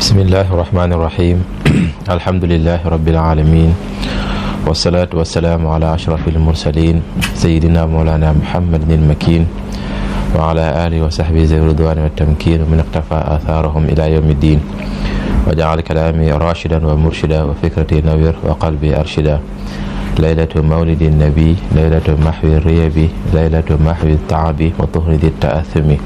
bismillahi irrahmani irrahim alhamdulilahi rabilalamin wasalaatu wasalaamu ala ashrafi almursalin sayidina moolana muhammadin almakin wa ala alihi wa sahbihi zawi ridwani wa tamkin wa min iqtafa athaarahum ila yawmi ddin wa jaal kalaami rashidan wa murshida wa fikrati nawir wa qalbi arshida laylatu mawlidi nabi laylatu mahwi riyabi laylatu mahwi taabi wa tuhridi taathumi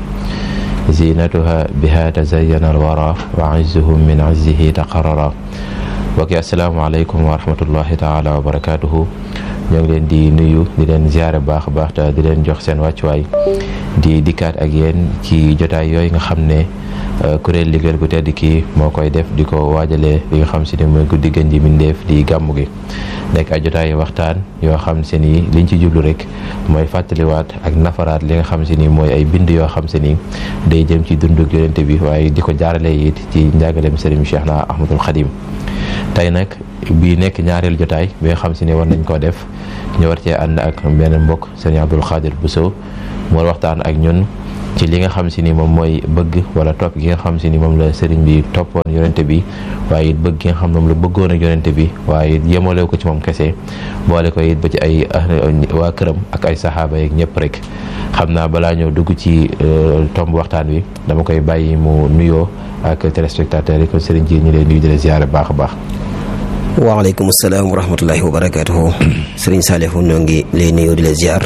zinatuha biha tazayyana alwara wa izzuhum min izzihi taqarrara mbokk yi asalaamaaleykum wa rahmatullahi taala wa barakatuhu ñoo ngi leen di nuyu di leen ziare baax a baax te di leen jox seen wàccuwaay di dikkaat ak yéen ci jotaay yooyu nga xam ne kuréel liggéeyal gu tedd kii moo koy def di ko waajalee li nga xam si ne mooy guddi gën ji mindeef di gàmmu gi nekk ay jotaay waxtaan yoo xam se ni liñ ci jublu rek mooy fàttaliwaat ak nafaraat li nga xam se ni mooy ay bind yoo xam se ni day jëm ci dundug yonente bi waaye di ko jaarale it ci njàngaleem sëriñ Cheikh na Ahmadul Xadim tey nag bii nekk ñaareelu jotaay bi nga xam si ne war nañ koo def ñu war cee ànd ak benn mbokk sëriñ Abdul Xaadir Bousso moo waxtaan ak ñun ci li nga xam si ni moom mooy bëgg wala topp gi nga xam si ni moom la sëriñ bi toppoon yonente bi waaye it bëgg gi nga xam moom la bëggoon ak yonente bi waaye it yemalew ko ci moom kese boole ko it ba ci ay waa këram ak ay saxaaba yeeg ñëpp rek xam naa balaa ñëw dugg ci tomb waxtaan wi dama koy bàyyi mu nuyoo ak téléspectateurs yi kon sëriñ ji ñu leen nuyu di la ziare baax a baax waaleykum salaam wa rahmatullahi wa barakatuhu sëriñ Saalihu ñoo ngi lay nuyu di la ziar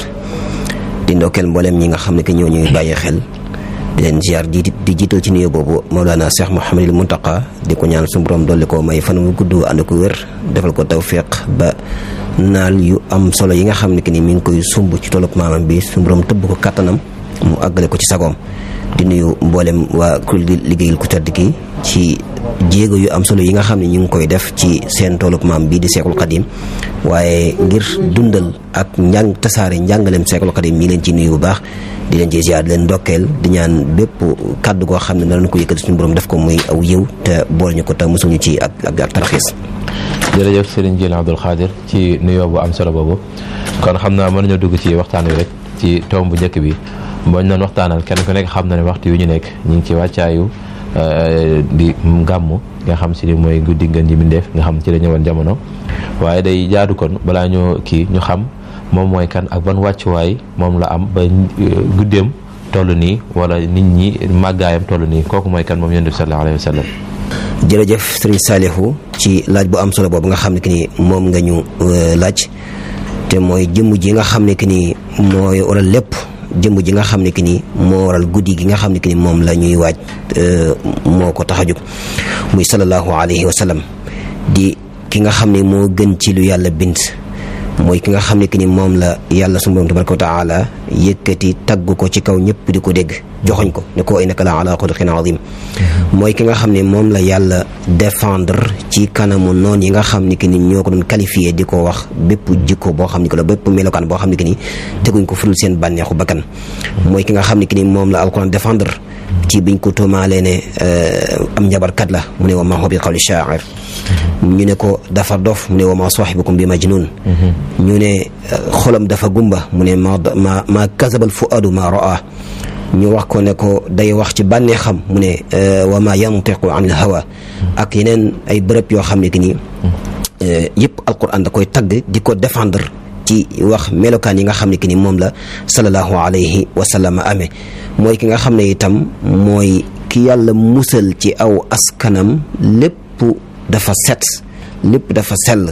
di ndokkeel mboolem ñi nga xam ne que ñoo ñuy bàyyi xel di leen ziar di di jiital ci nuyoo boobu Mawlana Cheikh Mouhamadul Muntaqa di ko ñaan suñu borom dolli ko may fan mu gudd ànd ko wér defal ko tawfiq ba naal yu am solo yi nga xam ne que ni mi ngi koy sumb ci tolub maamam bi suñu borom tëbb ko kattanam mu àggale ko ci sagoom di nuyu mboolem waa kuréel gi liggéeyal ku tedd ki ci jéego yu am solo yi nga xam ne ñu ngi koy def ci seen toolub maam bii di Seexul Xadim waaye ngir dundal ak njàng tasaare njàngaleem Seexul Xadim ñi leen ci nuyu bu baax di leen ci ziar di leen ndokkeel di ñaan bépp kàddu goo xam ne danañ ko yëkkati suñu borom def ko muy aw yiw te boole ñu ko te mosuñu ci ak ak ak taraxiis jërëjëf Serigne Jil Abdul Xaadir ci nuyoo bu am solo boobu kon xam naa mën nañoo dugg ci waxtaan wi rek ci tomb bu njëkk bi booñ noon waxtaanal kenn ku nekk xam na ne waxtu yu ñu nekk ñu ngi ci wàccaayu di gàmmu nga xam si ni mooy guddi ngën ji mindeef nga xam ci la ñëwoon jamono waaye day jaadu kon balaa ñoo kii ñu xam moom mooy kan ak ban wàccuwaay moom la am ba guddeem toll nii wala nit ñi màggaayam toll nii kooku mooy kan moom yonent bi sallallahu alayhi wa sallam jërëjëf sëriñ Saalihu ci laaj bu am solo boobu nga xam ne que ni moom nga ñu laaj te mooy jëmm ji nga xam ne que ni mooy waral lépp jëmm ji nga xam ne que ni moo waral guddi gi nga xam ne que ni moom la ñuy waaj moo ko tax a jóg muy sallallahu alayhi wa sallam di ki nga xam ne moo gën ci lu yàlla bind mooy ki nga xam ne que ni moom la yàlla sunu borom tabaraka wa taala yëkkati tagg ko ci kaw ñëpp di ko dégg joxoñ ko ne ko innaka la ala xuluqin azim mooy ki nga xam ne moom la yàlla défendre ci kanamu noon yi nga xam ne que ni ñoo ko doon qualifié di ko wax bépp jikko boo xam ne que la bépp melokaan boo xam ne que ni teguñ ko furul seen bànneexu bakkan mooy ki nga xam ne que ni moom la alquran défendre ci biñ ko tuumaalee ne am njabarkat la mu ne wa ma huwa bi qawli sha'ir ñu ne ko dafa dof mu ne wa ma saahibukum bi majnun ñu ne xolam dafa gumba mu ne ma ma ma kasabal fuadu ma raa ñu wax ko ne ko day wax ci bànnee xam mu ne wa ma yantiqu an il hawa ak yeneen ay bërëb yoo xam ne que ni yëpp alquran da koy tagg di ko défendre ci wax melokaan yi nga xam ne que ni moom la sallallahu alayhi wa sallam amee mooy ki nga xam ne itam mooy ki yàlla musal ci aw askanam lépp dafa set lépp dafa sell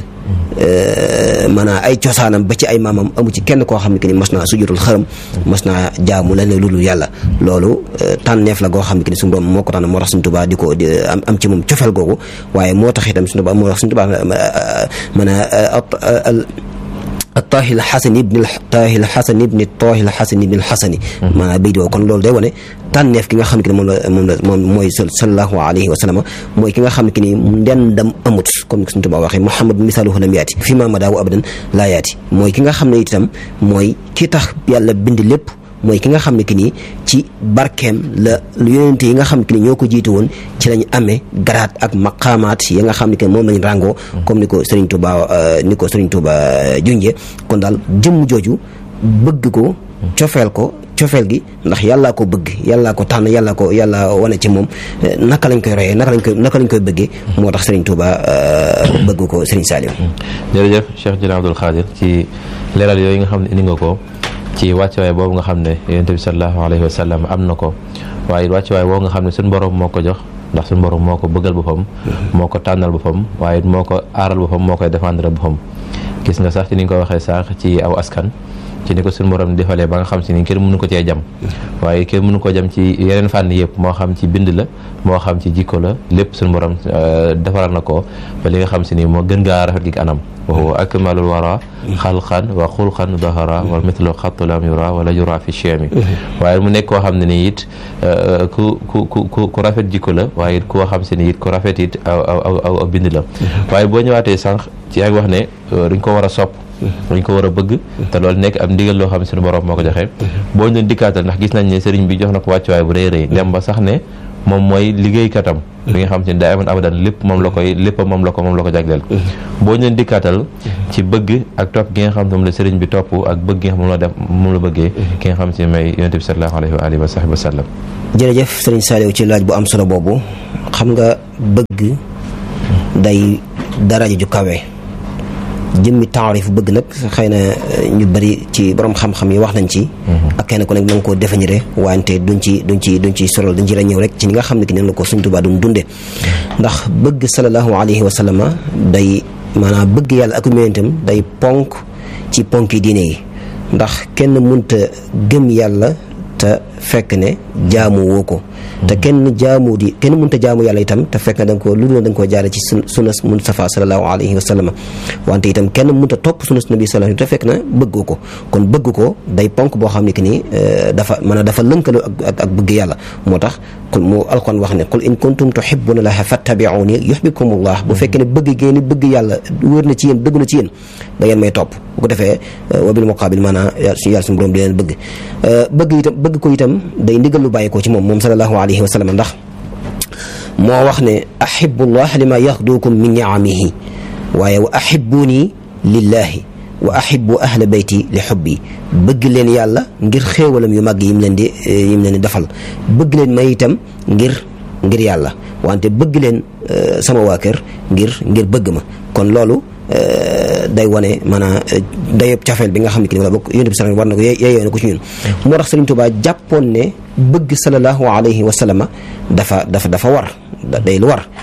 maanaam ay cosaanam ba ci ay maamam amu ci kenn koo xam ne que ni mas naa sujjutul xërëm mas naa jaamu leneen lu dul yàlla loolu tànneef la goo xam ne que ni suñu borom moo ko tànn moo tax suñu tubaa di ko am am ci moom cofeel googu waaye moo tax itam suñu tubaa moo tax suñu tubaa maanaam attaahi alxasani ibni taahi alxasani ibni taahi alxasani ibni alxasani maanaam béy di kon loolu day wane tànneef ki nga xam ne que ni moom la moom la moom mooy sallallahu alayhi wa sallam mooy ki nga xam ne que ni ndendam amut comme suñu tubaab waxee Muhammad misaaluhu lam yaati fi ma madaawu abadan laa yaati mooy ki nga xam ne itam mooy ki tax yàlla bind lépp mooy ki nga xam ne que ni ci barkeem la yonente yi nga xam ne que ni ñoo ko jiitu woon ci lañ amee garaat ak maqaamaat yi nga xam ne que moom lañ ràngoo comme ni ko Serigne Touba ni ko Serigne Touba junjee kon daal jëmm jooju bëgg ko cofeel ko cofeel gi ndax yàllaa ko bëgg yàllaa ko tànn yàllaa ko yàlla wane ci moom naka lañ koy royee naka lañ koy naka lañ koy bëggee moo tax Serigne Touba bëgg ko Serigne Saliou jërëjëf Cheikh Jili Abdoul Khadir ci leeral yooyu nga xam ne indi nga ko ci wàccuwaay boobu nga xam ne yonent bi sallallahu alayhi wa sallam am na ko waaye wàccuwaay boobu nga xam ne suñu borom moo ko jox ndax suñu borom moo ko bëggal boppam moo ko tànnal boppam waaye moo ko aaral boppam moo koy défendre boppam gis nga sax ci ni nga ko waxee sànq ci aw askan ci ni ko suñu borom defalee ba nga xam si ni kenn mënu ko cee jam waaye kenn mënu ko jam ci yeneen fànn yëpp moo xam ci bind la moo xam ci jikko la lépp suñu borom defaral na ko ba li nga xam si ni moo gën ngaa rafet gi anam wa huwa akmalul wara xalqan wa xulqan dahara wa mithlu xattu lam yura wala yura fi chemi waaye mu nekk koo xam ne ni it ku ku ku ku rafet jikko la waaye it koo xam si ni it ku rafet it aw aw aw bind la waaye boo ñëwaatee sànq ci yaa ngi wax ne dañ ko war a sopp dañ ko war a bëgg te loolu nekk am ndigal loo xam ne suñu borom moo ko joxe boo ñu doon dikkaatal ndax gis nañ ne sëriñ bi jox na ko wàccuwaay bu rëy rëy dem ba sax ne moom mooy liggéeykatam bi nga xam te ne daa amoon abadan lépp moom la koy lépp moom la ko moom la ko jagleel boo ñu doon dikkaatal ci bëgg ak topp gi nga xam ne moom la sëriñ bi topp ak bëgg gi nga xam moom la def moom la bëggee ki nga xam si may yonente bi sallallahu alayhi wa alihi wa sahbihi wa sallam jërëjëf Serigne Saliou ci laaj bu am solo boobu xam nga bëgg day daraja ju kawe jëmmi taarif bëgg nag xëy na ñu bari ci borom xam-xam yi wax nañ ci ak kenn ku nekk na nga koo définir wante duñ ci duñ ci duñ ci sorol dañ ci la ñëw rek ci ni nga xam ne ki ne la ko Sëriñ Tuubaa doon dunde ndax bëgg sallallahu alayhi wa sallama day maanaam bëgg yàlla ak yonentam day ponk ci ponki diine yi ndax kenn munta gëm yàlla te fekk ne jaamu woo ko te kenn jaamu di kenn mënta jaamu yàlla itam te fekk na da nga ko lu dul da nga koo jaare ci sun sunnas Mustafa sallallahu alayhi wa sallam wante itam kenn mënta topp sunnas nabi sallallahu te fekk na bëggoo ko kon bëgg ko day ponk boo xam ne que ni dafa maanaam dafa lënkaloo ak ak bëgg yàlla moo tax qul mu alquran wax ne qul in kuntum tuhibbuna llaha fattabi'uni yuhibbukumullah bu fekkee ne bëgg ngeen ni bëgg yàlla wér na ci yéen dëgg na ci yéen da ngeen may topp bu ko defee wa bil muqaabil maanaam yàlla suñu borom di leen bëgg bëgg itam bëgg ko itam day ndigal lu bàyyi ko ci moom moom sallallahu alayhi wa sallam ndax moo wax ne ahibullah lima yaxdukum min niamihi waaye wa ahibuni lillahi wa ahibu ahla bayti li xubbi bëgg leen yàlla ngir xéewalam yu màgg yim leen di yim leen di defal bëgg leen may itam ngir ngir yàlla wante bëgg leen sama waa kër ngir ngir bëgg ma kon loolu day wane maanaam dayob cafeel bi nga xam ne ki ni wala bokk yonent bi sallallahu war na ko yeeyoo na ko ci ñun moo tax Sëriñ Tuubaa jàppoon ne bëgg sallallahu alayhi wa sallama dafa dafa dafa war day lu war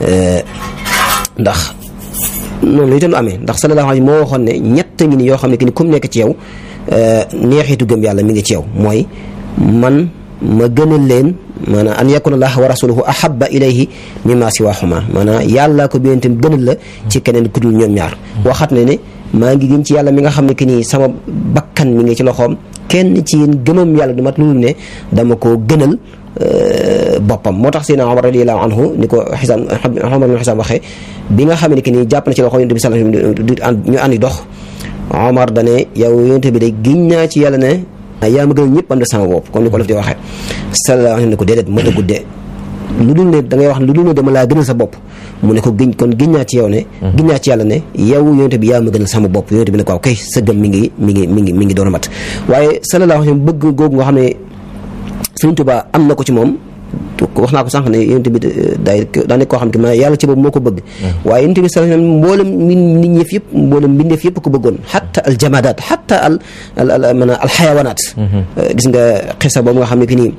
ndax noonu la itam lu amee ndax sallallahu alayhi moo waxoon ne ñett ngi ni yoo xam ne ki ni comme nekk ci yow neexitu gëm yàlla mi ngi ci yow mooy man ma gënal leen maanaam an yakuna allah wa rasuluhu ahaba ilayhi mimma siwahuma maanaam yàlla ko bi tam gënal la ci keneen ku dul ñoom ñaar waxat ne ne maa ngi gën ci yàlla mi nga xam ne que nii sama bakkan mi ngi ci loxoom kenn ci yéen gëmam yàlla du mat loolu ne dama ko gënal boppam moo tax Seydina Omar radiyallahu anhu ni ko xisaam Omar bin xisaam waxee bi nga xam ne que nii jàpp na ci loxo yonent bi sallallahu alayhi wasallam ñu àndi dox Omar dane yow yonent bi de giñ naa ci yàlla ne yaa ma gënal ñëpp am de sama bopp comme ni ko def di waxee sallallahu alayhi ne ko déedéet ma dëggu de lu dul ne da ngay wax lu dul ne dama laa gënal sa bopp mu ne ko giñ kon giñ naa ci yow ne giñ naa ci yàlla ne yow yonent bi yaa ma gënal sama bopp yonent bi ne ko waaw kay sa gëm mi ngi mi ngi mi ngi mi ngi doon a mat waaye sallallahu alayhi bëgg googu nga xam ne Sëriñ Tuubaa am na ko ci moom wax naa ko sànq ne yonent bi day daa nekk koo xam ne ma yàlla ci boobu moo ko bëgg waaye yonent bi sallallahu alayhi mboolem nit ñëf yëpp mboolem mbindeef yëpp ko bëggoon xatta al jamadaat xatta al al maanaam al xayawanaat gis nga xisa boobu nga xam ne ki nii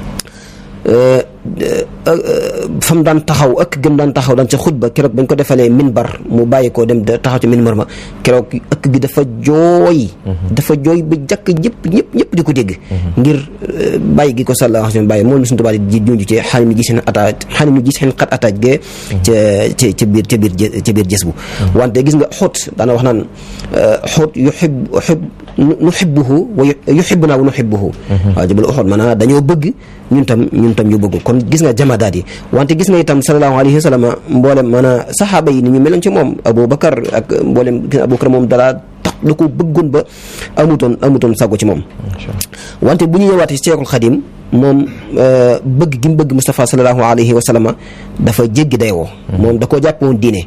fam daan taxaw ëkk gëm daan taxaw daan ca xutba keroog bañ ko defalee minbar mu bàyyi ko dem taxaw ci minbar ma keroog ëkk gi dafa jooy dafa jooy ba jàkk ñëpp ñëpp ñëpp di ko dégg ngir bàyyi gi ko sallallahu alayhi wa sallam bàyyi moom suñu tubaab di junj ci xaalim mi gis seen ataaj xaalim mi gis seen xat ataaj gee ca ca ca biir ca biir ca biir jës bu wante gis nga xóot daana wax naan xóot yuhib yuhib nuhibbuhu wa yuhibbuna wa nuhibbuhu waaw jabal uxoot maanaam dañoo bëgg ñun tam ñun tam ñu bëgg kon gis nga jamadaat yi wante gis nga itam sallallahu alayhi wa sallam mboolem maanaam saxaaba yi ni ñu meloon ci moom Aboubacar ak mboolem gis nga Aboubacar moom dalaa tax da ko bëggoon ba amutoon amutoon sago ci moom wante bu ñu ñëwaatee ci Seexul Xadim moom bëgg gi mu bëgg Moustapha sallallahu alayhi wa sallam dafa jéggi dayoo moom da koo jàpp woon diine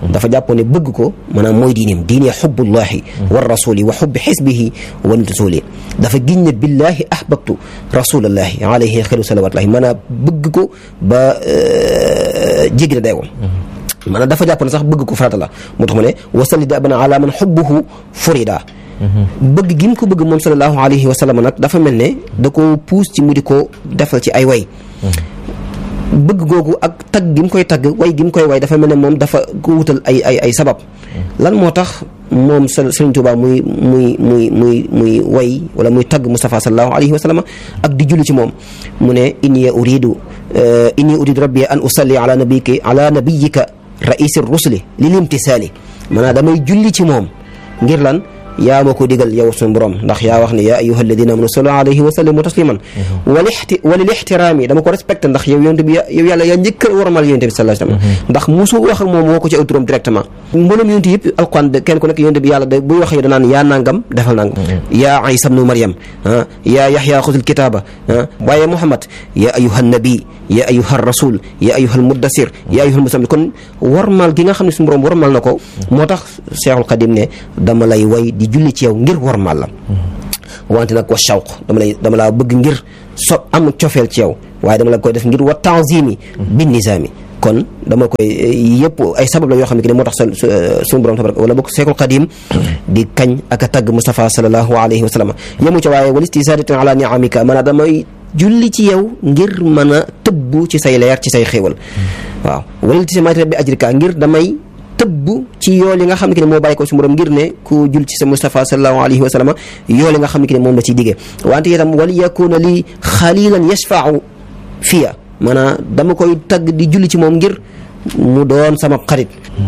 dafa jàppoon ne bëgg ko maanaam mooy diineem diine xubbullahi wa rasuli wa xubbi xisbihi wa rasuli dafa giñ ne billahi ahbabtu rasulallahi alayhi xayru salawatullahi maanaam bëgg ko ba jéggi na dayoo maanaam dafa jàpp ne sax bëgg ko farata la moo tax mu ne wasalli da bana ala man xubbuhu furida bëgg gi mu ko bëgg moom sallallahu alayhi wa sallam nag dafa mel ne da ko puus ci mu di ko defal ci ay way bëgg googu ak tagg gi mu koy tagg way gi mu koy way dafa mel ne moom dafa ko wutal ay ay ay sabab lan moo tax moom Sëriñ Tuubaa muy muy muy muy muy way wala muy tagg Mustafa sallallahu alayhi wa sallam ak di julli ci moom mu ne inni uridu inni uridu rabbi an usalli ala nabiyika ala nabiyika raisi rusuli lil imtisaali maanaam damay julli ci moom ngir lan yaa ma ko digal yow suñu borom ndax yaa wax ne yaa ayuha alladina amanu sallu alayhi wa sallimu tasliman walixti walil ixtiraami dama ko respecté ndax yow yonte bi yow yàlla yaa njëkk a warmal yonte bi sallallahu alayhi wa sallam ndax musu wax ak moom woo ko ci aw turam directement mboolem yonte yëpp alquran kenn ku nekk yonte bi yàlla da buy wax yow danaan yaa nangam defal nangam yaa isa bnu mariam ah yaa yaxya xudul kitaaba ah waaye muhammad yaa ayuha nabi yaa ayuha rasul yaa ayuha almuddasir yaa ayuha almusamil kon warmal gi nga xam ne suñu borom warmal na ko moo tax cheikhul xadim ne dama lay way di julli ci yow ngir warmal la wante nag wa shawq dama lay dama laa bëgg ngir so am cofeel ci yow waaye dama la koy def ngir wa tanzimi bin nizaami kon dama koy yëpp ay sabab la yoo xam ne ki ne moo tax suñu borom tabaraka wala bokk seekul qadim di kañ ak a tagg Mustafa sallallahu alayhi wa sallam yemu ca waaye wal istisaadatin ala niamika maanaam damay julli ci yow ngir mën a tëbbu ci say leer ci say xéewal waaw wala iltisaamaati bi ajrika ngir damay tëbb ci yool yi nga xam ne ki ne moo bàyyi ko su borom ngir ne ku jul ci sa Mustafa sallallahu alayhi wa sallam yool yi nga xam ne ki ne moom la ciy diggee wante itam wal yakuna li xalilan yashfau fiya maanaam dama koy tagg di julli ci moom ngir mu doon sama xarit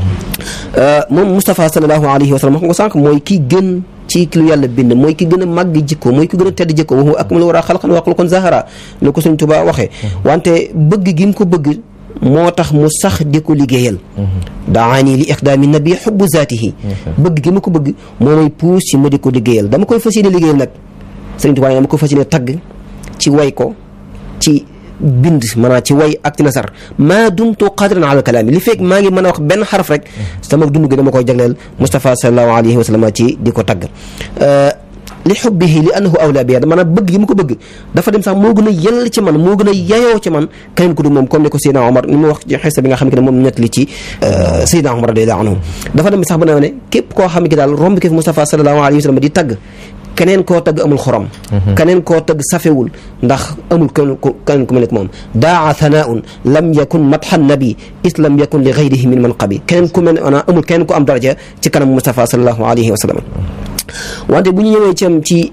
moom Mustafa sallallahu alayhi wa sallam wax nga ko sànq mooy ki gën ci lu yàlla bind mooy ki gën a màgg jikko mooy ki gën a tedd jikko waxu ak mu la war a xalqan wa xulqan zahara ne ko Sëriñ Tuubaa waxee wante bëgg gi mu ko bëgg moo tax mu sax di ko liggéeyal daani li iqdaami nabi xubbu zaatihi bëgg gi ma ko bëgg moo may puus ci ma di ko liggéeyal dama koy fas yéene liggéeyal nag Sëriñ Tuubaa dama koy fas yéene tagg ci way ko ci bind maanaam ci way ak ci nasar maa dumtu qadiran ala kalaami li fekk maa ngi mën a wax benn xaraf rek sama dund gi dama koy jagleel Mustafa sallallahu alayhi wa sallam ci di ko tagg li xubbihi li annahu awla biya maanaam bëgg gi mu ko bëgg dafa dem sax moo gën a yell ci man moo gën a yayoo ci man keneen ku du moom comme ni ko Seydina Omar ni mu wax ci xista bi nga xam ne moom net li ci Seydina Omar radiyallahu anhu dafa dem sax ba ne ne képp koo xam ne daal romb ki fi Mustafa sallallahu alayhi wa sallam di tagg keneen koo tagg amul xorom keneen koo tagg safewul ndax amul keneen ku keneen ku mel ne moom daa thanaun lam yakun madhan nabi is lam yakun li gayrihi min manqabi keneen ku mel ne amul keneen ku am daraja ci kanam Mustafa sallallahu alayhi wa sallam wante bu ñu ñëwee ci am ci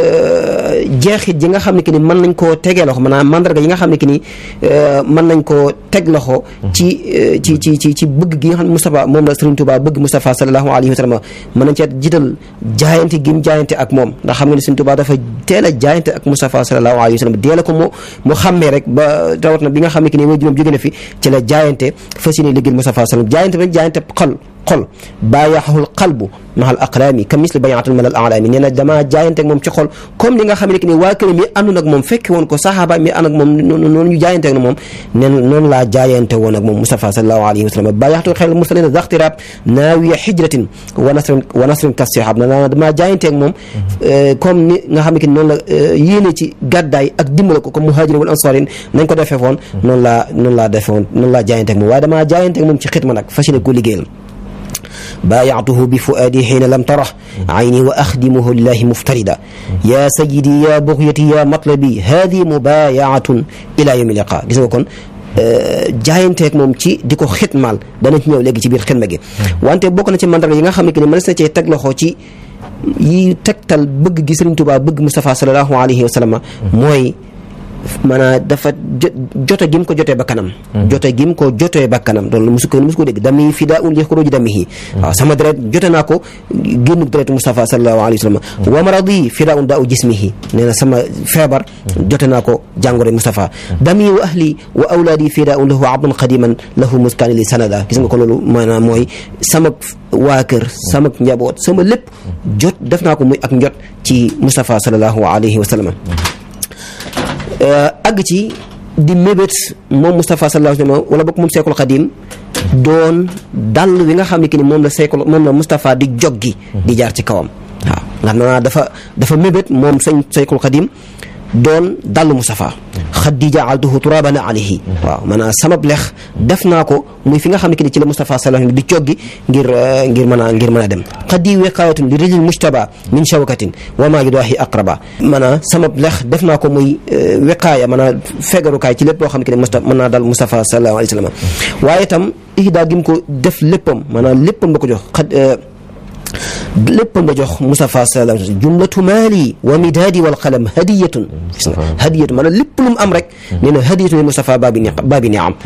jeexit ji nga xam ne que ni mën nañ koo tegee loxo maanaam mandarga yi nga xam ne que ni mën nañ koo teg loxo ci ci ci ci ci bëgg gi nga xam ne Moustapha moom la Serigne Touba bëgg Moustapha sallallahu alayhi wa sallam mën nañ cee jiital jaayante gi mu jaayante ak moom ndax xam nga ne Serigne Touba dafa teel a jaayante ak Moustapha sallallahu alayhi wa sallam deel ko mu mu xàmmee rek ba rawat na bi nga xam ne que ni mooy juróom jóge na fi ci la jaayante fas yéene liggéeyal Moustapha sallam jaayante rek jaayante xol xol baayaxul qalbu mahal aqlaami ka misli bayatul malal alaami nee na dama jaayante ak moom ci xol comme li nga xam ne que ni waa kër mi àndoon ak moom fekke woon ko saxaaba mi ànd ak moom noonu ñu jaayante ak moom nen noonu laa jaayante woon ak moom Mustafa sallallahu alayhi wa sallam baayaxtul xel mursalina zaxtiraab naawiya hijratin wa nasrin wa nasrin kasihab na dama jaayante ak moom comme ni nga xam ne que ni noonu la yéene ci gàddaay ak dimbale ko comme muhaajir wal ansaarin nañ ko defee woon noonu laa noonu laa defee woon noonu laa jaayante ak moom waaye dama jaayante ak moom ci xitma nag fas yéene ko liggéeyal بايعته بفؤادي حين لم تره عيني وأخدمه لله مفتردا يا سيدي يا بغيتي يا مطلبي هذه مبايعة إلى يوم اللقاء gis nga kon jaayanteeg moom ci di ko xitmaal dana ci ñëw léegi ci biir xidma gi wante bokk na ci mandarga yi nga xam ne que ni mënees na cee teg loxo ci yi tegtal bëgg gi Sëriñ Tuubaa bëgg Mustafa sallallahu alayhi wa sallam mooy maanaam dafa jote gi mu ko jotee ba kanam jote gi mu ko jotee ba kanam loolu musu ko musu ko dégg dami fi daa un li xuruji damihi waaw sama deret jote naa ko génn deretu Mustafa sallallahu alayhi wa sallam wa maradi fi daa un daa u jismihi nee na sama feebar jote naa ko jàngoro Mustafa dami wa ahli wa awlaadi fi daa un lahu abdun qadiman lahu muskaani li sanada gis nga ko loolu maanaam mooy sama waa kër sama njaboot sama lépp jot def naa ko muy ak njot ci Mustafa sallallahu alayhi wa sallam àgg ci di mébét moom Moustapha sallallahu alayhi wa sallam wala bokk moom Seexul Xadim doon dàll wi nga xam ne ki ni moom la Seykul moom la Moustapha di joggi di jaar ci kawam waaw nga xam naa dafa dafa mébét moom sëñ Seykul Xadim doon dallu Moustapha xaddi jaaltuhu turaban alayhi waaw maanaam samab lex def naa ko muy fi nga xam ne ki ni ci la Moustapha sallallahu di coggi ngir ngir mën a ngir mën a dem xaddi wiqaayatun li rijil mujtaba min shawkatin wa maa yudaahi aqraba maanaam samab lex def naa ko muy wiqaaya maanaam fegarukaay ci lépp loo xam ne ki ni Moustapha mën naa dal Moustapha sallallahu alayhi wa sallam waaye itam ihdaa gi mu ko def léppam maanaam léppam la ko jox xad léppam la jox Moustapha sallallahu alayhi wa sallam jumlatu maali wa midaadi wal qalam hadiyatun gis nga hadiyatun maanaam lépp lu mu am rek nee na hadiyatun li Moustapha baabi ni baabi ni am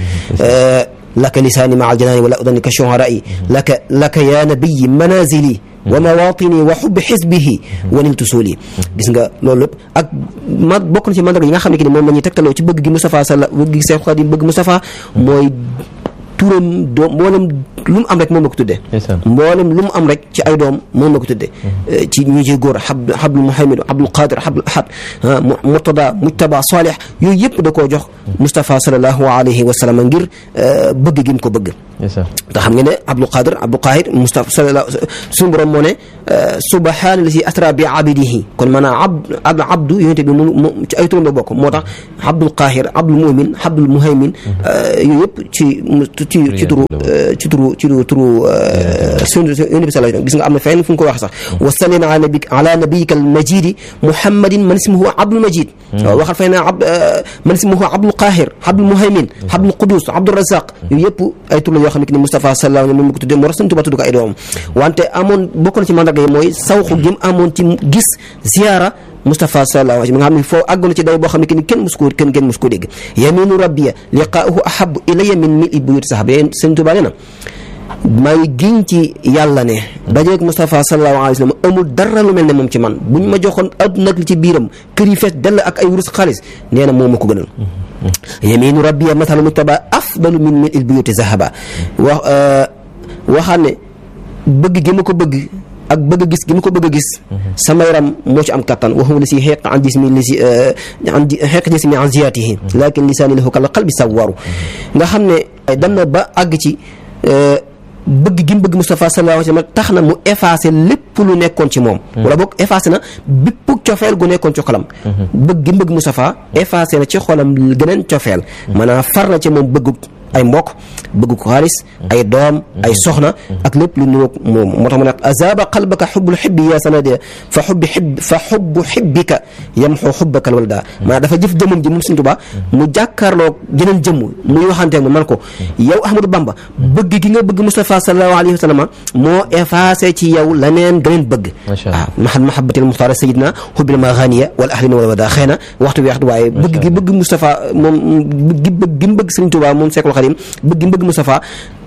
laka lisaani maa aljanaani wala udani ka shuharai laka laka ya nabiyi manazili wa mawatini wa xubbi xisbihi wa niltu suuli gis nga loolu lépp ak ma bokk na ci mandarga yi nga xam ne ki ni moom la ñuy tegtaloo ci bëgg gi Moustapha salla bëgg gi Seex Xaadim bëgg Moustapha mooy turam doom mboolem lu mu am rek moom la ko tuddee mboolem lu mu am rek ci ay doom moom la ko tuddee ci ñu ci góor xab xablu muhammad abdul qadir xablu ahad murtada mujtaba salih yooyu yëpp da koo jox Moustapha salallahu alayhi wa sallam ngir bëgg gi mu ko bëgg te xam nga ne abdul qadir abdul qahir Moustapha sala suñu borom moo ne subhaana la si asra bi abidihi kon maanaam ab abdu yonente bi mu ci ay turam la bokk moo tax abdul qahir abdul mumin abdul muhaymin yooyu yëpp ci ci ci turu ci turu ci turu turu sun yonent bi sallallahu gis nga am na fenn fu nga ko wax sax wa salli ala nabi ala nabiyika al majidi muhammadin man ismuhu abdul majid waaw waxal fay na ab man ismuhu abdul qahir abdul muhaymin abdul qudus abdul razaq yooyu yëpp ay tur la yoo xam ne ni Moustapha sallallahu alayhi wa sallam ko tuddee moo tax Sëñ Tuubaa tudd ko ay doomam wante amoon bokk na ci mandarga yi mooy sawxu gi mu amoon ci gis ziyaara Moustapha sallallahu alayhi wa sallam nga xam ne foo àggoon na ci day boo xam ne ki ni kenn mus koo kenn kenn mus koo dégg yaminu rabbiya liqaa'uhu ahabu ilayya min mil i buyuti sahaba yéen Sëñ Tuubaa nee na maa ngi giñ ci yàlla ne dajeeg Moustapha sallallahu alayhi wa sallam amul dara lu mel ne moom ci man bu ñu ma joxoon adduna ak li ci biiram kër yi fees dell ak ay wurus xaalis nee na moom ma ko gënal yaminu rabbiya mathalu mujtaba afdalu min mil il buyuti zahaba wax waxaan ne bëgg gi ma ko bëgg ak bëgg a gis gi ma ko bëgg a gis sama yaram moo ci am kattan waxuma li si xeeq an jismi li si an xeeq jismi an ziyaatihi lakin lisaani lahu kal qalbi sawwaru nga xam ne dem na ba àgg ci bëgg gi mu bëgg Moustapha sallallahu alayhi wa sallam tax na mu effacé lépp lu nekkoon ci moom wala boog effacé na bépp cofeel gu nekkoon ci xolam bëgg gi mu bëgg Moustapha effacé na ci xolam geneen cofeel maanaam far na ci moom bëgg ay mbokk bëgg ko xaalis ay doom ay soxna ak lépp lu niroog moom moo tax mu ne azaba qalbaka xubbul xibbi yaa sanade fa xubbi xib fa xubbu xibbika yamxu xubbaka walda maanaam dafa jëf jëmmam ji moom Sëñ Tuubaa mu jàkkaarloo jeneen jëmm muy waxante mu man ko yow Ahmadou Bamba bëgg gi nga bëgg Moustapha sallallahu alayhi wa sallam moo effacé ci yow leneen geneen bëgg waaw mahad mahabatil muxtaar sayidna xubbil maganiya wal ahlina wala wada xëy na waxtu bi waxtu waaye bëgg gi bëgg Moustapha moom gi bëgg gi mu bëgg Sëñ Tuubaa moom Seexul Xadiim bëgg gi mu bëgg Moustapha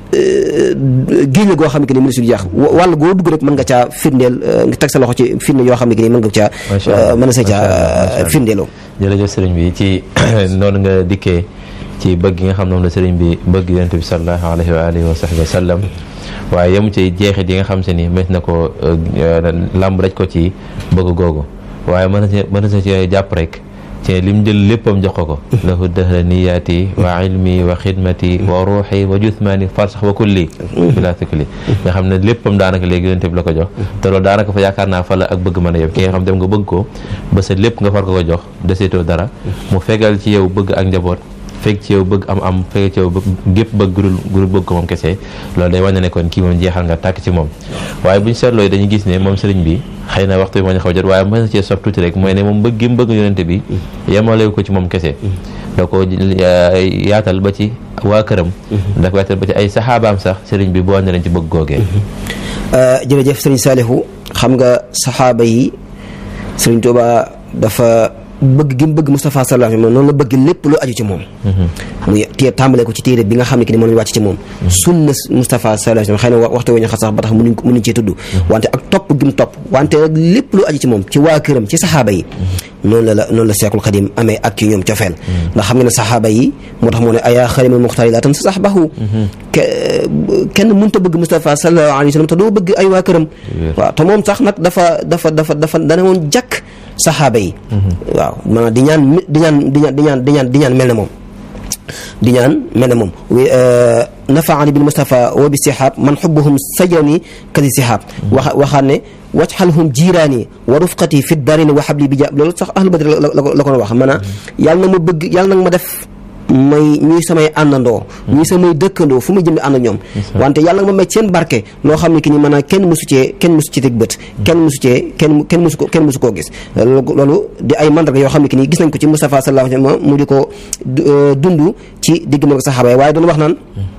géej la goo xam ne que ni mënu si jeex wàll goo dugg rek mën nga caa firndeel nga teg sa loxo ci firnde yoo xam ne que ni mën nga caa mën na sa caa firndeeloo jërëjëf sëriñ bi ci noonu nga dikkee ci bëgg gi nga xam ne moom la sëriñ bi bëgg yonent bi sallallahu alayhi wa alihi wa sahbihi wa sallam waaye yemu ci jeexit yi nga xam se ni mës na ko làmb raj ko ci bëgg googu waaye mën na ci mën na ci jàpp rek ci lim jël léppam jox ko ko lahu dahra niyaati wa ilmi wa xidmati wa ruuxi wa juthmaani farsax wa kulli bila tukli nga xam ne léppam daanaka léegi yonent bi la ko jox te loolu daanaka fa yaakaar naa fa la ak bëgg mën a yem ki nga xam dem nga bëgg ko ba sa lépp nga far ko ko jox deseetoo dara mu fegal ci yow bëgg ak njaboot fekk ci yow bëgg am am fekk ci yow gépp bëgg gurul gurul bëgg ko moom kese loolu day wane ne kon kii moom jeexal nga tàkk ci moom waaye bu ñu seetloo dañuy gis ne moom sëriñ bi xëy na waxtu bi moo ñu xaw jot waaye mën na cee sof tuuti rek mooy ne moom bëgg gi mu bëgg yonente bi yemalewu ko ci moom kese da ko yaatal ba ci waa këram da ko yaatal ba ci ay saxaabaam sax sëriñ bi boo ne leen ci bëgg googee jërëjëf sëriñ Saalihu xam nga saxaaba yi sëriñ Tuuba dafa bëgg gi mu bëgg Moustapha sallallahu alayhi wa sallam noonu la bëgg lépp lu aju ci moom muy téye tàmbalee ko ci téere bi nga xam ne ki ni moom lañu wàcc ci moom sunna Moustapha sallallahu alayhi wa sallam xëy na waxtu wu ñu xas sax ba tax mënuñ mënuñ cee tudd wante ak topp gi mu topp wante nag lépp lu aju ci moom ci waa këram ci saxaaba yi noonu la la noonu la Seexul Xadim amee ak ci ñoom cofeel ndax xam nga ne saxaaba yi moo tax moo ne ayaa xarimul muxtaari laa tan sa saxbahu kenn mënta bëgg Moustapha sallallahu alayhi wa sallam te doo bëgg ay waa këram waaw te moom sax nag dafa dafa dafa dafa dana woon jàkk saxaaba yi waaw maanaam di ñaan di ñaan di ñaan di ñaan di ñaan di ñaan mel ne moom di ñaan mel ne moom nafaani bil Mustafa wa bi sihab man xubbuhum sajani kadi sihab waxa waxaat ne wajxalhum jiiraani wa rufqati fi darini wa xabli bi ja loolu sax ahlu badri la la ko wax maanaam yàlla na ma bëgg yàlla na ma def may ñuy samay àndandoo ñuy samay dëkkandoo fu muy jëm di ànd ñoom wante yàlla nga ma may seen barke loo xam ne ki ni maanaam kenn mësu cee kenn mësu ci teg bët kenn mësu cee kenn kenn mësu ko kenn mësu koo gis loolu di ay mandarga yoo xam ne ki ni gis nañ ko ci Moustapha sallallahu alayhi wa sallam mu di ko dund ci digg ma ko saxaaba yi waaye doon wax naan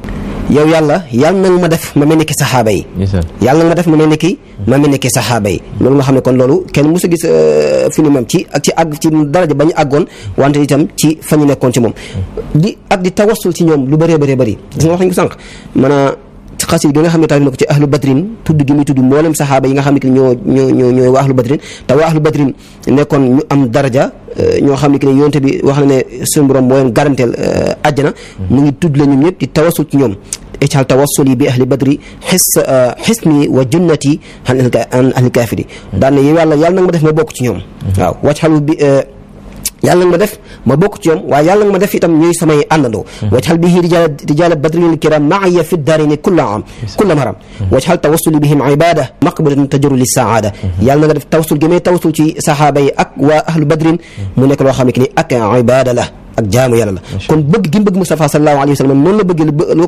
yow yàlla yàlla na nga ma def ma mel ni ki saxaaba yi yàlla na nga ma def ma mel ni ki ma mel ni ki saxaaba yi loolu nga xam ne kon loolu kenn mosu gis fi ni moom ci ak ci àgg ci daraja ba ñu àggoon wante itam ci fa ñu nekkoon ci moom di ak di tawassul ci ñoom lu bëree bëree bëri gis nga wax nañ ko sànq maanaam xasit gi nga xam ne tax na ko ci ahlu badrin tudd gi muy tudd mboolem saxaaba yi nga xam ne ki ñoo ñoo ñoo ñooy waa ahlu badrin te waa ahlu badrin nekkoon ñu am daraja ñoo xam ne ki ne yonte bi wax na ne suñu borom moo leen garanteel àjjana mu ngi tudd la ñoom ñëpp di tawassul ci ñoom ical tawassuli bi ahli badri xis xisni wa junnati an ahli kaafiri daan na yow yàlla yàlla nag ma def ma bokk ci ñoom waaw wacxalu bi yàlla nga ma def ma bokk ci ñoom waaye yàlla nga ma def itam ñuy samay àndandoo wajxal bihi rijal rijal badrin kiram maaya fi darini kulla am kulla maram wajxal tawassuli bihim ibada maqbalatan tajaru li saada yàlla nga def tawassul gi may tawassul ci saxaaba yi ak waa ahlu badrin mu nekk loo xam ne ki ni ak ibada la ak jaamu yàlla la kon bëgg gi mu bëgg Mustafa sallallahu alayhi wa sallam noonu la bëgg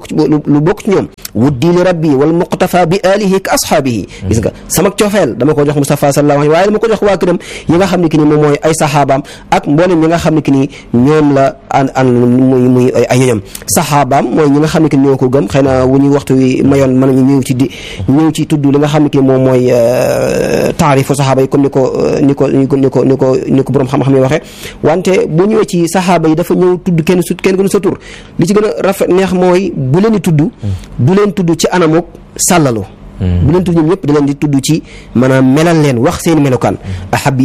lu bokk ci ñoom wuddi li rabbi wal muqtafa bi alihi ka ashaabihi gis nga sama coofeel dama ko jox Mustafa sallallahu alayhi waaye dama ko jox waa këram yi nga xam ne ki ni moom mooy ay saxaabaam ak mboolem ñi nga xam ne ki ni ñoom la an an muy muy ay ñoñam saxaabaam mooy ñi nga xam ne ki ni ñoo ko gëm xëy na wu ñuy waxtu wi mayoon mën nañu ñëw ci di ñëw ci tudd li nga xam ne ki ni moom mooy taarifu saxaaba yi comme ni ko ni ko ni ko ni ko ni ko ni ko borom xam-xam yi waxee wante bu ñëwee ci saxaaba yi dafa ñëw tudd kenn su kenn gënu sa tur li ci gën a rafet neex mooy bu leen di tudd du leen tudd ci anamuk sàllalu bu leen tudd ñoom ñëpp da leen di tudd ci maanaam melal leen wax seen melokaan ahab yi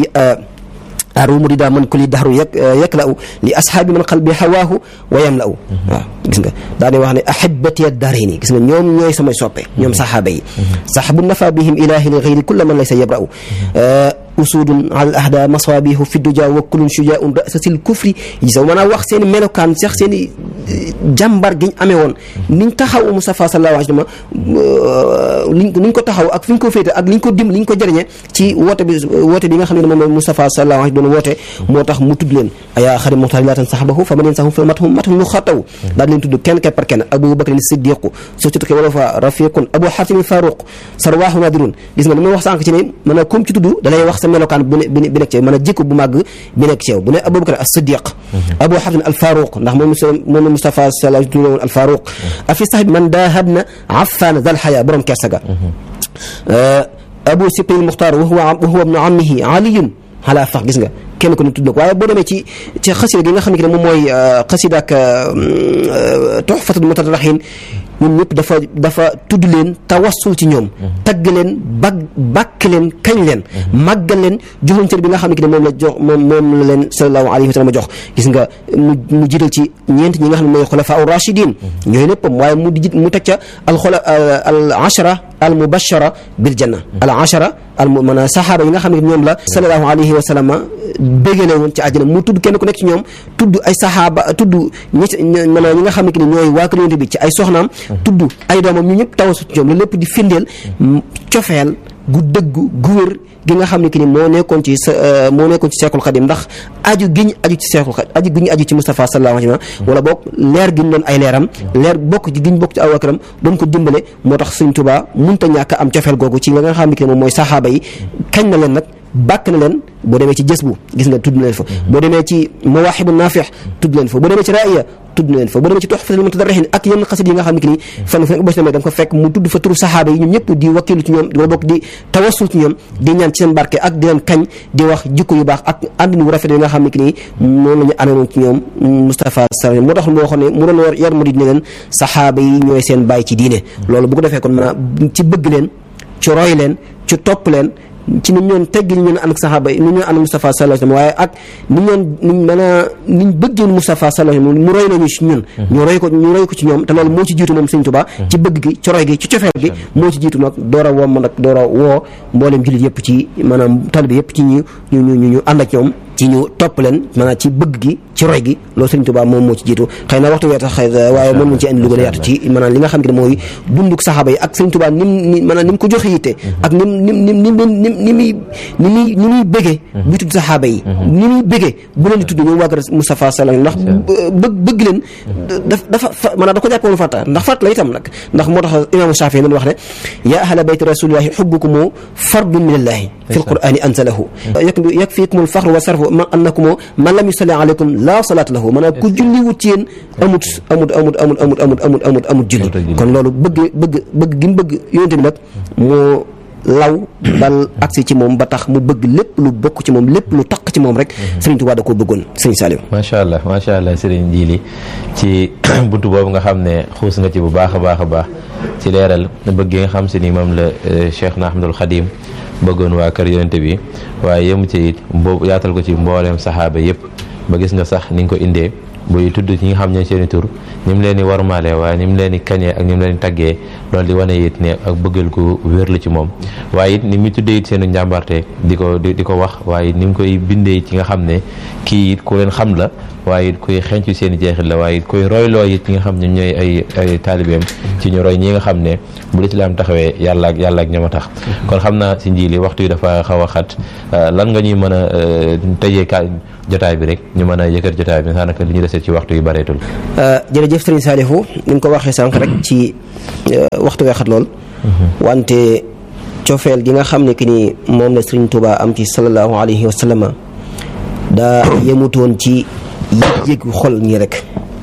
arumu di daa man ko li daxaru yek yek la u li ashaabi man qalbi hawaahu wa yam la u waaw gis nga daa di wax ne ahibati ad-daarayni gis nga ñoom ñooy samay soppe ñoom saxaaba yi saxabu nafa bihim ilahi li gayri kulla man laysa yabra u usudun al ahda maswabihu fi duja wa kulun shujaun rasasil kufri gis nga maanaam wax seen i melokaan sax seen i jàmbar gi ñu amee woon niñ taxaw Mustafa sallallahu alayhi wa sallam liñ niñ ko taxaw ak fi ñu ko féete ak liñ ko dim liñ ko jëriñee ci woote bi woote bi nga xam ne moom Mustafa sallallahu alayhi wa sallam doon woote moo tax mu tudd leen ayaa xari muxtaar laatan saxabahu fa ma leen saxum fa mathum mathum mu xataw daal leen tudd kenn kenn par kenn Abu Bakr Siddiqu surtout que wala fa rafiqun Abu Hatim Faruq sarwaahu nadirun gis nga li ma wax sànq ci ne mën a comme ci tudd da lay wax sa melokaan bi ne bi nekk ci yow mën a jikko bu màgg bi nekk ci yow bu ne Abu Bakr as-Siddiq Abu Hatim al Faruq ndax moom moom Mustafa sallallahu alayhi wa sallam al Faruq afi sax man dahabna affan dal xaya borom kersa ga Abu Sibtil Muxtaar wa huwa wa huwa ibnu ammihi aliyun xalaa fax gis nga kenn ko ni tudd ko waaye boo demee ci ci xasida gi nga xam ne moom mooy xasida ak tuxfatul mutadarrihin ñoom ñëpp dafa dafa tudd leen tawassul ci ñoom tagg leen bag bàkk leen kañ leen màggal leen jox leen cër bi nga xam ne ki ne moom la jox moom moom la leen sallallahu alayhi wa sallam jox gis nga mu mu jiital ci ñeent ñi nga xam ne mooy xulafa u rachidin ñooy léppam waaye mu di mu teg ca al xula al ashara al mubashara bil janna al ashara al maanaam saxaaba yi nga xam ne ñoom la sallallahu alayhi wa sallam bégale woon ci àjjana mu tudd kenn ku nekk ci ñoom tudd ay saxaaba tudd ñi maanaam ñi nga xam ne ki ne ñooy waa kër Yonent bi ci ay soxnaam tudd ay doomam ñu ñëpp tawasu ci ñoom loolu lépp di firndeel cofeel gu dëggu gu wér gi nga xam ne ki ni moo nekkoon ci sa moo nekkoon ci Seexul Xadim ndax aju gi ñu aju ci Seexul Xadim aju gi ñu aju ci Moustapha sallallahu alayhi wa sallam wala boog leer gi ñu doon ay leeram leer bokk ci gi ñu bokk ci aw akaram doon ko dimbale moo tax Sëñ Tuubaa munta ñàkk am cofeel googu ci la nga xam ne ki ne moom mooy saxaaba yi kañ na leen nag bàkk na leen boo demee ci jës bu gis nga tudd na leen fa boo demee ci mawaaxibu naafix tudd leen fa boo demee ci raaya tudd na leen fa boo demee ci tuxfatul mutadarrihin ak yenn xasit yi nga xam ne ki nii fan fu boo ci demee da nga ko fekk mu tudd fa turu saxaaba yi ñoom ñëpp di wakkilu ci ñoom wala bokk di tawassul ci ñoom di ñaan ci seen barke ak di leen kañ di wax jikko yu baax ak àndin wu rafet yi nga xam ne ki nii noonu la ñu ameewoon ci ñoom Moustapha Sall moo tax moo waxoon ne mu doon war yar murid ne leen saxaaba yi ñooy seen bàyyi ci diine loolu bu ko defee kon maanaam ci bëgg leen ci roy leen ci topp leen ci ni ñoon teggi ñu ñoon ànd ak saxaaba yi ni ñoon ànd Moustapha sallallahu alayhi wasallam waaye ak ni ñoon niñ mën a niñ bëggoon Moustapha sallallahu alayhi wasallam mu roy nañu ci ñun ñu roy ko ñu roy ko ci ñoom te loolu moo ci jiitu moom Sëñ Tuubaa ci bëgg gi ci roy gi ci cofeel gi moo ci jiitu nag door a woo ma nag door a woo mbooleem jullit yëpp ci maanaam talib yëpp ci ñu ñu ñu ñu ànd ak ñoom ci ñu topp leen maanaam ci bëgg gi ci roy gi loolu Sëriñ Tuubaa moom moo ci jiitu xëy na waxtu wee tax xëy waaye mën nañ ci indi lu gën a yaatu ci maanaam li nga xam ne mooy dunduk saxaaba yi ak Sëriñ Tuubaa nim ni maanaam ni mu ko joxe yitte ak nim nim nim nim nim ni muy ni muy ni muy bëggee buy tudd saxaaba yi ni muy bëggee bu leen di tudd ñoom waa kër Moustapha Sallam ndax bëgg bëgg leen daf dafa maanaam da ko jàppoon fàtta ndax fàtt la itam nag ndax moo tax imaamu Shaafi doon wax ne yaa ahla bayti rasulillahi xubbukumu fardun min allahi fi lqurani anzalahu yakfikum alfaxru wa sarfu man annakum man lam yusalli alaykum la salaata lahu maanaam ku julli wut ci yéen amut amut amut amut amut amut amut amut amut julli kon loolu bëgg bëgg bëgg gi mu bëgg yonente bi nag moo law dal agsi ci moom ba tax mu bëgg lépp lu bokk ci moom lépp lu taq ci moom rek Sëriñ Tuubaa da koo bëggoon Sëriñ Saliou macha allah macha allah Sëriñ Jili ci buntu boobu nga xam ne xuus nga ci bu baax a baax a baax ci leeral bëgg nga xam si ni moom la Cheikh na Ahmadul Xadim bëggoon waa kër yonente bi waaye yemu ci it boobu yaatal ko ci mbooleem saxaaba yëpp ba gis nga sax ni nga ko indee buy tudd ñi nga xam ne seeni tur ni mu leen di warmaale waaye ni mu leen di kañee ak ni mu leen di taggee loolu di wane it ne ak bëggal ko wér la ci moom waaye it ni mu tuddee it seenu njàmbarte di ko di ko wax waaye ni mu koy bindee ci nga xam ne kii it ku leen xam la waaye it kuy xencu seen i jeexit la waaye it kuy royloo it ñi nga xam ne ñooy ay ay taalibeem ci ñu roy ñi nga xam ne bu lislaam taxawee yàlla ak yàlla ak ñoom a tax kon xam naa si njiili waxtu yi dafa xaw a xat lan nga ñuy mën a tëjee ka jotaay bi rek ñu mën a yëkkat jotaay bi daanaka li ñu desee ci waxtu yi bareetul jërëjëf Sëriñ Saalihu ni nga ko waxee sànq rek ci waxtu weexat lool wante cofeel gi nga xam ne ki ni moom la Sëriñ Tuubaa am ci sallallahu alayhi wa sallam daa yemutoon ci yëg-yëg xol ñi rek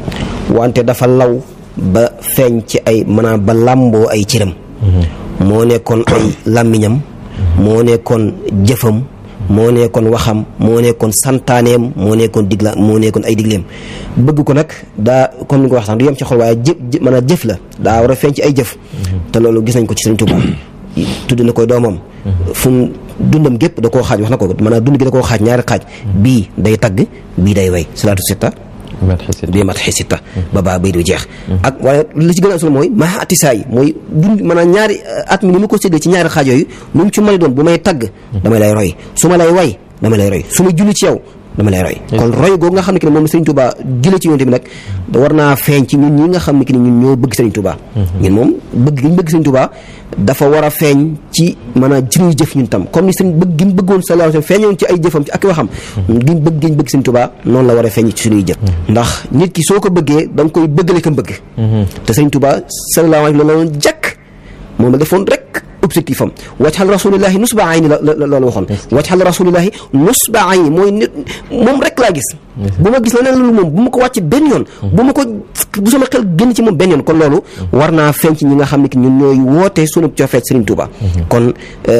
wante dafa law ba feeñ ci ay maanaam ba làmboo ay cëram moo nekkoon ay làmmiñam moo nekkoon jëfam moo nekkoon waxam moo nekkoon santaaneem moo nekkoon digla moo nekkoon ay digleem bëgg ko nag daa comme ni nga ko wax sax du yem ci xol waaye jëf maanaam jëf la daa war a feeñ ci ay jëf te loolu gis nañ ko ci Sëriñ Tuubaa tudd na koy doomam fu mu dundam gépp da koo xaaj wax na ko maanaam dund gi da koo xaaj ñaari xaaj bii day tagg bii day way salaatu sitta bii mat xisitta ba baa bay du jeex ak waaye li ci gën a solo mooy maa atisaa yi mooy dund maanaam ñaari at mi ni mu ko séddee ci ñaari xaaj yooyu lu mu ci mën a doon bu may tagg damay lay roy su ma lay way dama lay roy su ma julli ci yow dama lay roy kon roy googu nga xam ne ki ne moom Sëriñ Tuubaa jële ci yonte bi nag war naa feeñ ci ñun ñi nga xam ne ki ne ñun ñoo bëgg Sëriñ Tuubaa ñun moom bëgg gi ñu bëgg Sëriñ Tuubaa dafa war a feeñ ci maanaam suñuy jëf ñun tam comme ni sëriñ bëgg gi mu bëggoon sallallahu alayhi wasallam feeñoon ci ay jëfam ci ak waxam gi bëgg gi ñu bëgg Sëriñ Tuubaa noonu la war a feeñ ci suñuy jëf ndax nit ki soo ko bëggee da nga koy bëggale ko bëgg te Sëriñ Tuubaa sallallahu alayhi wasallam la doon jàkk moom la defoon rek objectif am wajxal rasulillahi nusba ayni la loolu waxoon wajxal rasulillahi nusba ayni mooy nit moom rek laa gis bu ma gis leneen loolu moom bu ma ko wàcc benn yoon bu ma ko bu sama xel génn ci moom benn yoon kon loolu war naa feeñ ci ñi nga xam ne ki ñun ñooy woote sunu cofeet Serigne Touba kon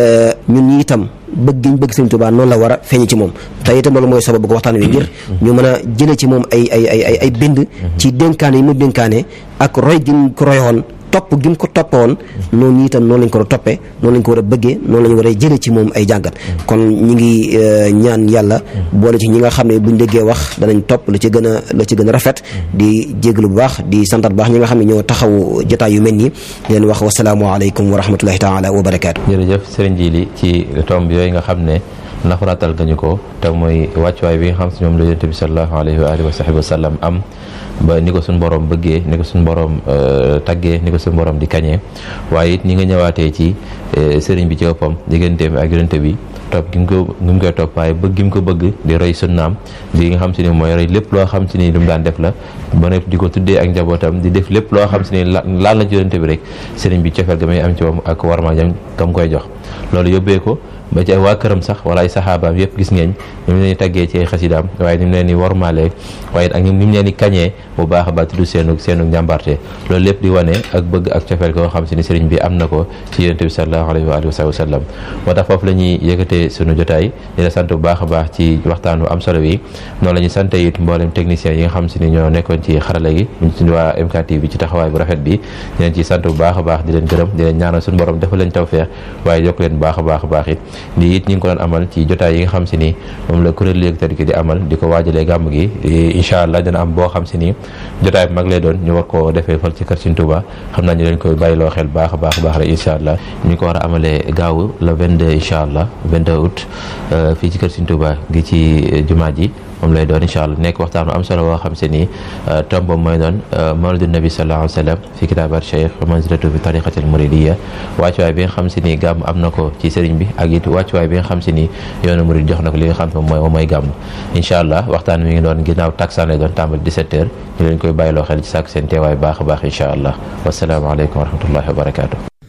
ñun ñi itam bëgg giñ bëgg Serigne Touba noonu la war a feeñ ci moom te itam loolu mooy sababu ko waxtaan wi ngir ñu mën a jëlee ci moom ay ay ay ay bind ci dénkaane yi mu dénkaane ak roy gi mu ko royoon topp gi mu ko toppoon noonu itam noonu lañ ko war a toppee noonu lañ ko war a bëggee noonu lañ war a jëlee ci moom ay jàngat kon ñi ngi ñaan yàlla boole ci ñi nga xam ne buñ déggee wax danañ topp la ci gën a la ci gën a rafet di jéglu bu baax di santat bu baax ñi nga xam ne ñoo taxaw jotaay yu mel nii di leen wax wasalaamualeykum wa rahmatullahi taala wa barakaatu jërëjëf sëriñ Jili ci tomb yooyu nga xam ne naxuraatal nga ñu ko te mooy wàccuwaay bi nga xam si ñoom la yonent bi sallallahu alayhi wa alihi wa sahbihi wa sallam am ba ni ko suñu borom bëggee ni ko suñu borom taggee ni ko suñu borom di kañee waaye it ñi nga ñëwaatee ci sëriñ bi ci boppam digganteem ak yonent bi topp gi mu ko gi mu koy topp waaye bëgg gi mu ko bëgg di roy sunnaam di nga xam si ni mooy roy lépp loo xam si ni lu mu daan def la ba nekk di ko tuddee ak njabootam di def lépp loo xam si ni laal na ci yonent bi rek sëriñ bi cofeel ga may am ci moom ak warma jam kam koy jox loolu yóbbee ko ba ci ay waa këram sax wala ay saxaabaam yëpp gis ngeen ni mu leen di taggee ci ay xasidaam waaye ni mu leen di warmaalee waaye ak ni mu leen di kañee bu baax a baax tudd seenu seenu njàmbarte loolu lépp di wane ak bëgg ak cofeel koo xam si ni sëriñ bi am na ko ci yonent bi sallallahu alayhi wa alihi wa sallam moo tax foofu la ñuy yëkkatee sunu jotaay di la sant bu baax a baax ci waxtaanu am solo wi noonu la ñuy sant it mboolem techniciens yi nga xam si ni ñoo nekkoon ci xarala gi ñu ci waa MKTV ci taxawaay bu rafet bi di leen ci sant bu baax a baax di leen gërëm di leen ñaanal suñu borom defal leen tawfeex waaye yokk leen baax a baax a baax it di it ñi ngi ko doon amal ci jotaay yi nga xam si ni moom la kuréel léegi tëdd ki di amal di ko waajalee gàmm gi incha allah dina am boo xam si ni jotaay bu mag lay doon ñu war koo defee fal ci kër Sëriñ Tuuba xam naa ñu leen koy bàyyiloo xel baax a baax a baax rek incha allah ñu ko war a amalee gaaw le 22 incha allah 22 22 août fii ci kër Sëriñ Tuubaa gi ci jumaa ji moom lay doon incha allah nekk waxtaan am solo woo xam se ni tombam mooy doon mawlidu nabi sallallahu alayhi wa sallam fi kitaabat cheikh wa manzilatu fi tariqatil muridiya wàccuwaay bi nga xam se ni gàmm am na ko ci sëriñ bi ak it wàccuwaay bi nga xam se ni yoonu murid jox na ko li nga xam ne mooy mooy gàmm incha allah waxtaan mi ngi doon ginnaaw taksaan lay doon tàmbali 17 heures ñu leen koy bàyyiloo xel ci sàkk seen teewaay baax a baax incha allah wasalaamaaleykum wa rahmatullahi wa barakatuh